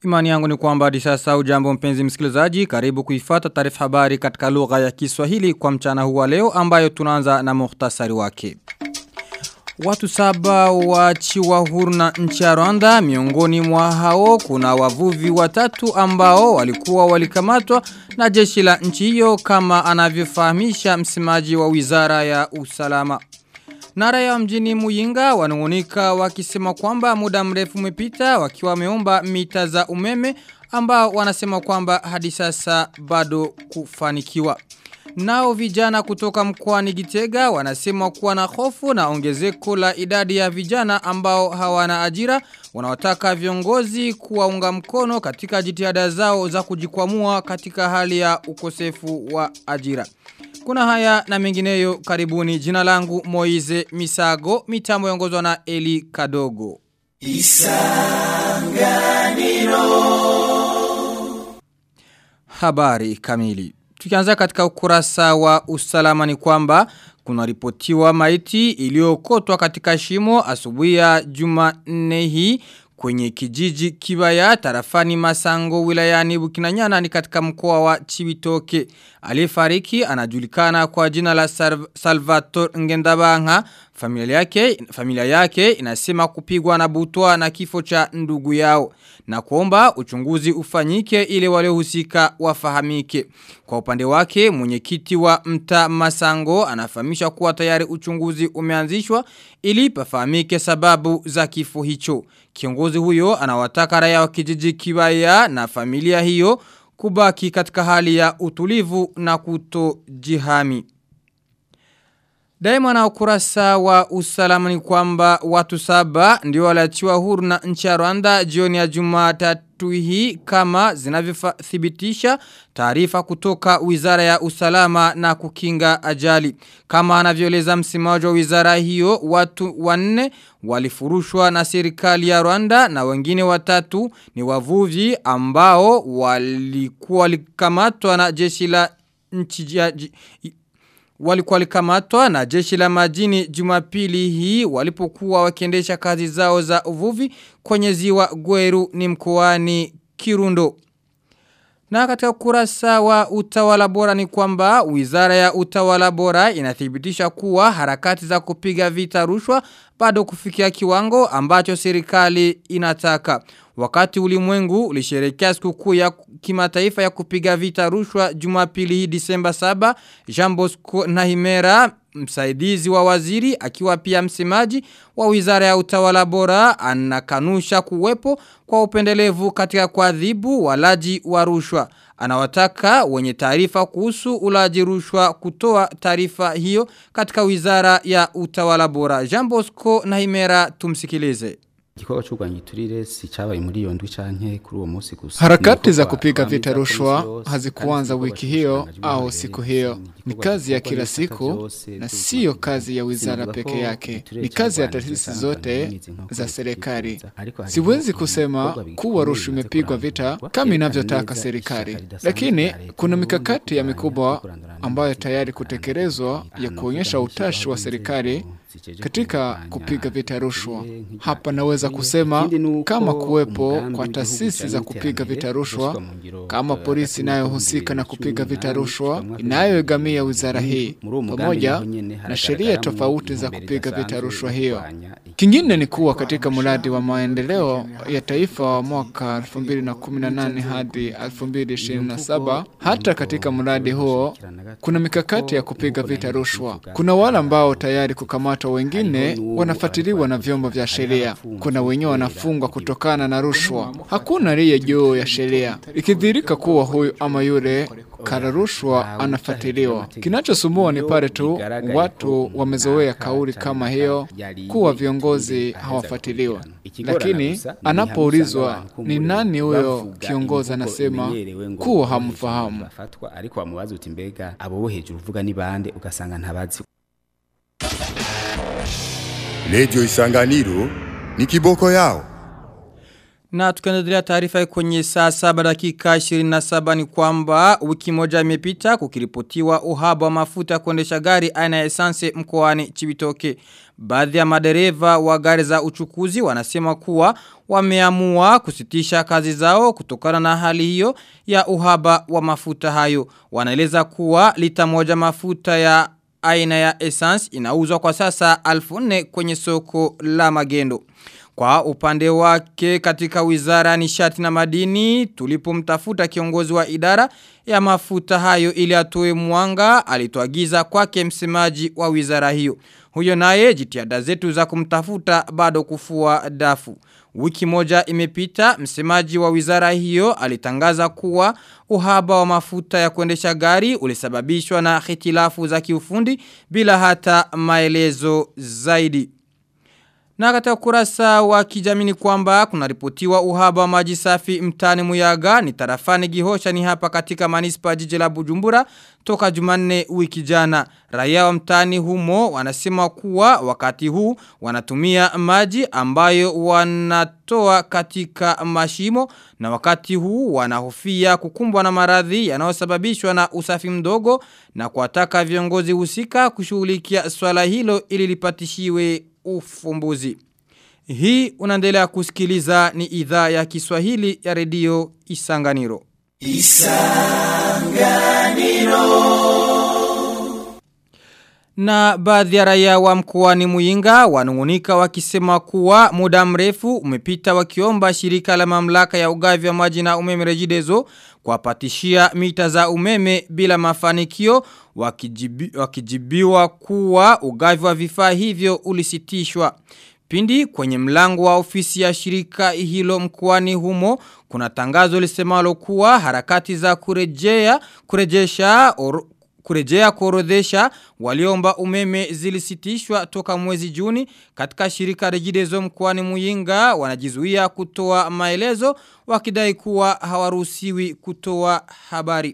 Imani yangu ni kwamba hadi sasa ujambo mpenzi msikilizaji karibu kuifata taarifa habari katika lugha ya Kiswahili kwa mchana huu wa leo ambayo tunaanza na muhtasari wake. Watu saba waachiwa huru na nchi ya Rwanda miongoni mwa hao kuna wavuvi watatu ambao walikuwa walikamatwa na jeshi la nchi hiyo kama anavyofahamisha msemaji wa Wizara ya Usalama. Na raia mjini Muyinga wanungunika wakisema kwamba muda mrefu umepita wakiwa wameomba mita za umeme ambao wanasema kwamba hadi sasa bado kufanikiwa. Nao vijana kutoka mkoani Gitega wanasema kuwa na hofu na ongezeko la idadi ya vijana ambao hawana ajira wanawataka viongozi kuwaunga mkono katika jitihada zao za kujikwamua katika hali ya ukosefu wa ajira. Kuna haya na mengineyo karibuni jina langu Moize Misago mitambo yongozwa na Eli Kadogo. Isanganiro Habari kamili Tukianza katika ukurasa wa usalama ni kwamba kuna ripotiwa maiti iliyokotwa katika shimo asubuhi ya Jumanne hii kwenye kijiji kibaya tarafani masango wilayani bukinanyana ni katika mkoa wa Chibitoke. Aliyefariki anajulikana kwa jina la Salvatore Ngendabanga. Familia yake, familia yake inasema kupigwa na butwa na kifo cha ndugu yao. Na kuomba uchunguzi ufanyike ili waliohusika wafahamike. Kwa upande wake mwenyekiti wa mta masango anafahamisha kuwa tayari uchunguzi umeanzishwa ili pafahamike sababu za kifo hicho. Kiongozi huyo anawataka raia wa kijiji kibaya na familia hiyo kubaki katika hali ya utulivu na kutojihami. Daima na ukurasa wa usalama ni kwamba watu saba ndio waliachiwa huru na nchi ya Rwanda jioni ya Jumatatu hii kama zinavyothibitisha taarifa kutoka Wizara ya Usalama na kukinga ajali. Kama anavyoeleza msemaji wa wizara hiyo watu wanne walifurushwa na serikali ya Rwanda na wengine watatu ni wavuvi ambao walikuwa walikamatwa na jeshi la nchi ya walikuwa walikamatwa na jeshi la majini jumapili hii walipokuwa wakiendesha kazi zao za uvuvi kwenye ziwa Gweru ni mkoani Kirundo. Na katika kurasa wa utawala bora ni kwamba wizara ya utawala bora inathibitisha kuwa harakati za kupiga vita rushwa bado kufikia kiwango ambacho serikali inataka. Wakati ulimwengu ulisherehekea sikukuu ya kimataifa ya kupiga vita rushwa Jumapili hii Disemba 7, Jean Bosco Nahimera msaidizi wa waziri akiwa pia msemaji wa Wizara ya Utawala Bora anakanusha kuwepo kwa upendelevu katika kuadhibu walaji wa rushwa. Anawataka wenye taarifa kuhusu ulaji rushwa kutoa taarifa hiyo katika Wizara ya Utawala Bora. Jean Bosco Nahimera tumsikilize. Igikorwa cy'urwanya iturire si cyabaye muri iyo ndwi canke kuri uwo munsi gusa. Harakati za kupiga vita rushwa hazikuanza wiki hiyo au siku hiyo. Ni kazi ya kila siku na siyo kazi ya wizara peke yake. Ni kazi ya taasisi zote za serikali. Siwezi kusema kuwa rushwa imepigwa vita kama inavyotaka serikali, lakini kuna mikakati ya mikubwa ambayo tayari kutekelezwa ya kuonyesha utashi wa serikali katika kupiga vita rushwa. Hapa naweza kusema kama kuwepo kwa taasisi za kupiga vita rushwa, kama polisi inayohusika na kupiga vita rushwa inayoegamia wizara hii, pamoja na sheria tofauti za kupiga vita rushwa hiyo. Kingine ni kuwa katika mradi wa maendeleo ya taifa wa mwaka 2018 hadi 2027, hata katika mradi huo kuna mikakati ya kupiga vita rushwa. Kuna wale ambao tayari kukamatwa, wengine wanafuatiliwa na vyombo vya sheria. Kuna wenyewe wanafungwa kutokana na rushwa. Hakuna aliye juu ya sheria. Ikidhirika kuwa huyu ama yule kara rushwa anafuatiliwa. Kinachosumbua ni pale tu watu wamezoea kauli kama hiyo kuwa viongozi hawafuatiliwa, lakini anapoulizwa ni nani huyo kiongozi, anasema kuwa hamfahamu. ariko wamubaza uti mbega abo bo hejuru uvuga ni bande ugasanga ntabazi Radio Isanganiro ni kiboko yao. Na tukiendelea taarifa kwenye saa saba dakika 27 ni kwamba wiki moja imepita kukiripotiwa uhaba wa mafuta kuendesha gari aina ya esanse mkoani Chibitoke. Baadhi ya madereva wa gari za uchukuzi wanasema kuwa wameamua kusitisha kazi zao kutokana na hali hiyo ya uhaba wa mafuta hayo. Wanaeleza kuwa lita moja mafuta ya aina ya essence inauzwa kwa sasa alfu nne kwenye soko la magendo. Kwa upande wake katika wizara nishati na madini tulipomtafuta kiongozi wa idara ya mafuta hayo ili atoe mwanga alituagiza kwake msemaji wa wizara hiyo. Huyo naye jitihada zetu za kumtafuta bado kufua dafu. Wiki moja imepita msemaji wa wizara hiyo alitangaza kuwa uhaba wa mafuta ya kuendesha gari ulisababishwa na hitilafu za kiufundi bila hata maelezo zaidi. Na katika kurasa wa kijamii ni kwamba kuna ripotiwa uhaba wa maji safi mtani Muyaga ni tarafani Gihosha ni hapa katika manispa jiji la Bujumbura toka Jumanne wiki jana. Raia wa mtani humo wanasema kuwa wakati huu wanatumia maji ambayo wanatoa katika mashimo na wakati huu wanahofia kukumbwa na maradhi yanayosababishwa na usafi mdogo na kuwataka viongozi husika kushughulikia swala hilo ili lipatishiwe ufumbuzi. Hii unaendelea kusikiliza ni idhaa ya Kiswahili ya redio Isanganiro. Na baadhi ya raia wa mkoani Muyinga wanungunika wakisema kuwa muda mrefu umepita wakiomba shirika la mamlaka ya ugavi wa maji na umeme rejidezo kuwapatishia mita za umeme bila mafanikio wakijibi, wakijibiwa kuwa ugavi wa vifaa hivyo ulisitishwa. Pindi kwenye mlango wa ofisi ya shirika hilo mkoani humo kuna tangazo lisemalo kuwa harakati za kurejea kurejesha or, kurejea kuorodhesha waliomba umeme zilisitishwa toka mwezi Juni katika shirika Rejidezo mkoani Muyinga wanajizuia kutoa maelezo wakidai kuwa hawaruhusiwi kutoa habari.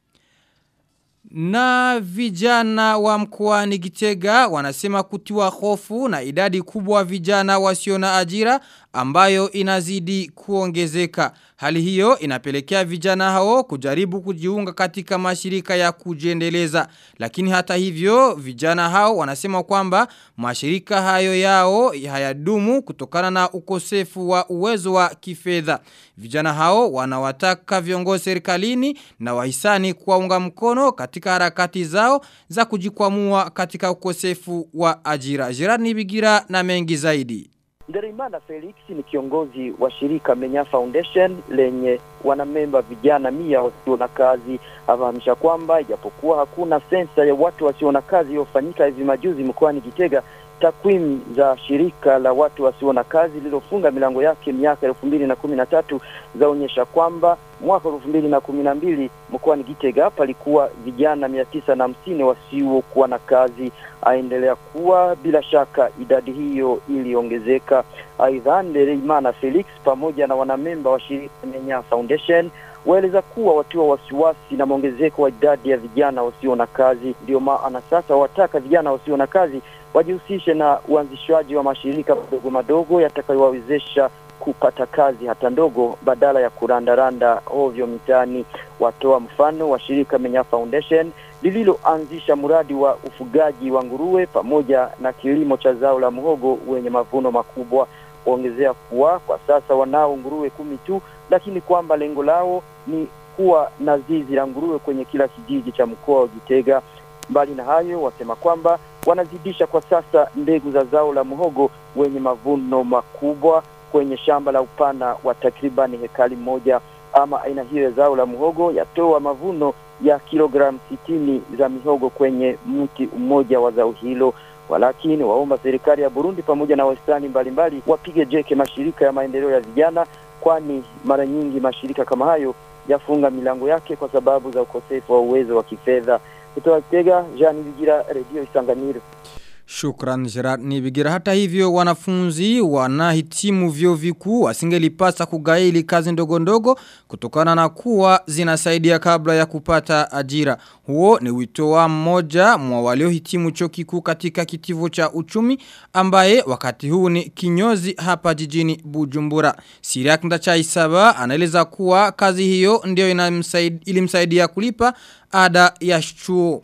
Na vijana wa mkoani Gitega wanasema kutiwa hofu na idadi kubwa vijana wasio na ajira ambayo inazidi kuongezeka. Hali hiyo inapelekea vijana hao kujaribu kujiunga katika mashirika ya kujiendeleza. Lakini hata hivyo vijana hao wanasema kwamba mashirika hayo yao hayadumu kutokana na ukosefu wa uwezo wa kifedha. Vijana hao wanawataka viongozi serikalini na wahisani kuwaunga mkono katika harakati zao za kujikwamua katika ukosefu wa ajira. Gerard Nibigira na mengi zaidi. Ndereimana Felix ni kiongozi wa shirika Menya Foundation lenye wanamemba vijana mia wasio na kazi. Afahamisha kwamba ijapokuwa hakuna sensa ya watu wasio na kazi iliyofanyika hivi majuzi mkoani Gitega, takwimu za shirika la watu wasio na kazi lililofunga milango yake miaka elfu mbili na kumi na tatu zaonyesha kwamba mwaka elfu mbili na kumi na mbili mkoani Gitega palikuwa vijana mia tisa na hamsini wasiokuwa na kazi. Aendelea kuwa bila shaka idadi hiyo iliongezeka. Aidha, Ndereimana Felix pamoja na wanamemba wa shirika Menya Foundation waeleza kuwa watiwa wasiwasi na maongezeko wa idadi ya vijana wasio na kazi. Ndio maana sasa wataka vijana wasio na kazi wajihusishe na uanzishwaji wa mashirika madogo madogo yatakayowawezesha kupata kazi hata ndogo badala ya kurandaranda ovyo mitaani. Watoa mfano wa shirika Menya Foundation lililoanzisha mradi wa ufugaji wa nguruwe pamoja na kilimo cha zao la muhogo wenye mavuno makubwa. Waongezea kuwa kwa sasa wanao nguruwe kumi tu, lakini kwamba lengo lao ni kuwa na zizi la nguruwe kwenye kila kijiji cha mkoa wa Gitega. Mbali na hayo, wasema kwamba wanazidisha kwa sasa mbegu za zao la muhogo wenye mavuno makubwa kwenye shamba la upana wa takribani hekali moja. Ama aina hiyo ya zao la muhogo yatoa mavuno ya kilogramu sitini za mihogo kwenye mti mmoja wa zao hilo. Walakini waomba serikali ya Burundi pamoja na wahisani mbalimbali wapige jeke mashirika ya maendeleo ya vijana, kwani mara nyingi mashirika kama hayo yafunga milango yake kwa sababu za ukosefu wa uwezo wa kifedha. Kutoka Kitega, Jean Bigira, Radio Isanganiro. Shukran Gerard Nibigira. Hata hivyo wanafunzi wanahitimu vyo vikuu wasingelipasa kugaili kazi ndogo ndogo kutokana na kuwa zinasaidia kabla ya kupata ajira. Huo ni wito wa mmoja mwa waliohitimu chuo kikuu katika kitivo cha uchumi ambaye wakati huu ni kinyozi hapa jijini Bujumbura. Siriak Ndachaisaba anaeleza kuwa kazi hiyo ndio ilimsaidia kulipa ada ya chuo.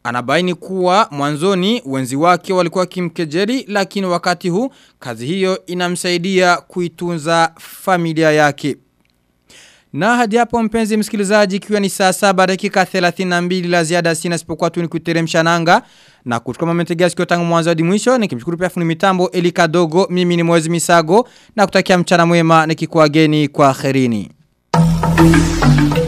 Anabaini kuwa mwanzoni wenzi wake walikuwa kimkejeri lakini wakati huu kazi hiyo inamsaidia kuitunza familia yake. Na hadi hapo mpenzi msikilizaji ikiwa ni saa saba dakika 32 la ziada sina sipokuwa tu ni kuteremsha nanga na kuchukua mametegea sikio tangu mwanzo hadi mwisho nikimshukuru pia fundi mitambo Elika Dogo mimi ni Mwezi Misago na kutakia mchana mwema nikikuageni kwa kherini.